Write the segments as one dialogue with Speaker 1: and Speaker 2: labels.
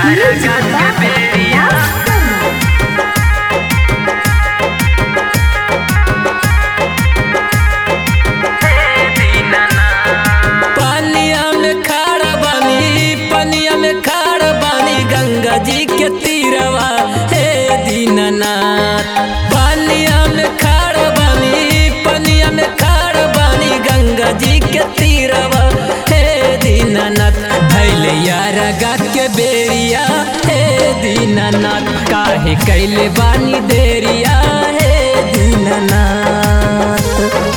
Speaker 1: पानिया में खारा बानी पनिया में खारा बानी गंगा जी के तीरवा हे दीननाथ पानिया में खारा बानी पनिया में खारा बानी गंगा जी के तीरवा हे दीननाथ भैले यारा गा के बेरिया हे दीननाथ काहे कैले बानी देरिया हे दीननाथ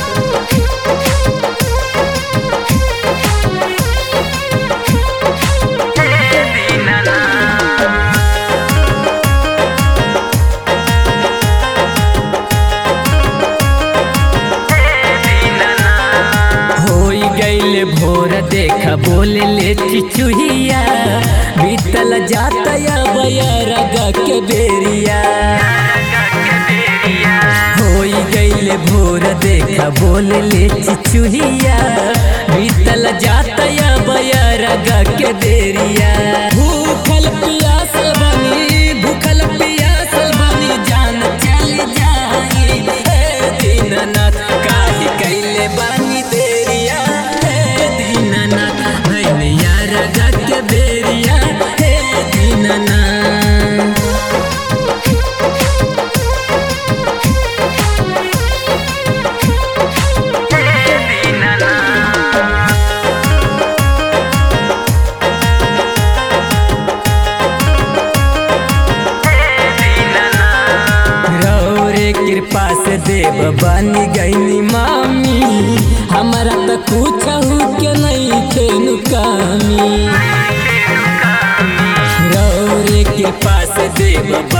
Speaker 1: होई गईले भोर देखा बोले ले चिचुहिया बीतल जाता या बयरगा के बेरिया होई गईले भोर देखा बोले ले चिचुहिया बीतल जाता या बयरगा के बेरिया भूखल पियासल बनी भूखल पियासल बनी जान चल जाई हे दीननाथ काहे कैले बानी देरिया हे दीननाथ भैले यार के बेरिया हे दीननाथ रौरे कृपा से देव बन गईनी मामी हमारा तो कुछ के नहीं थे नुकामी रौरे कृपा से देव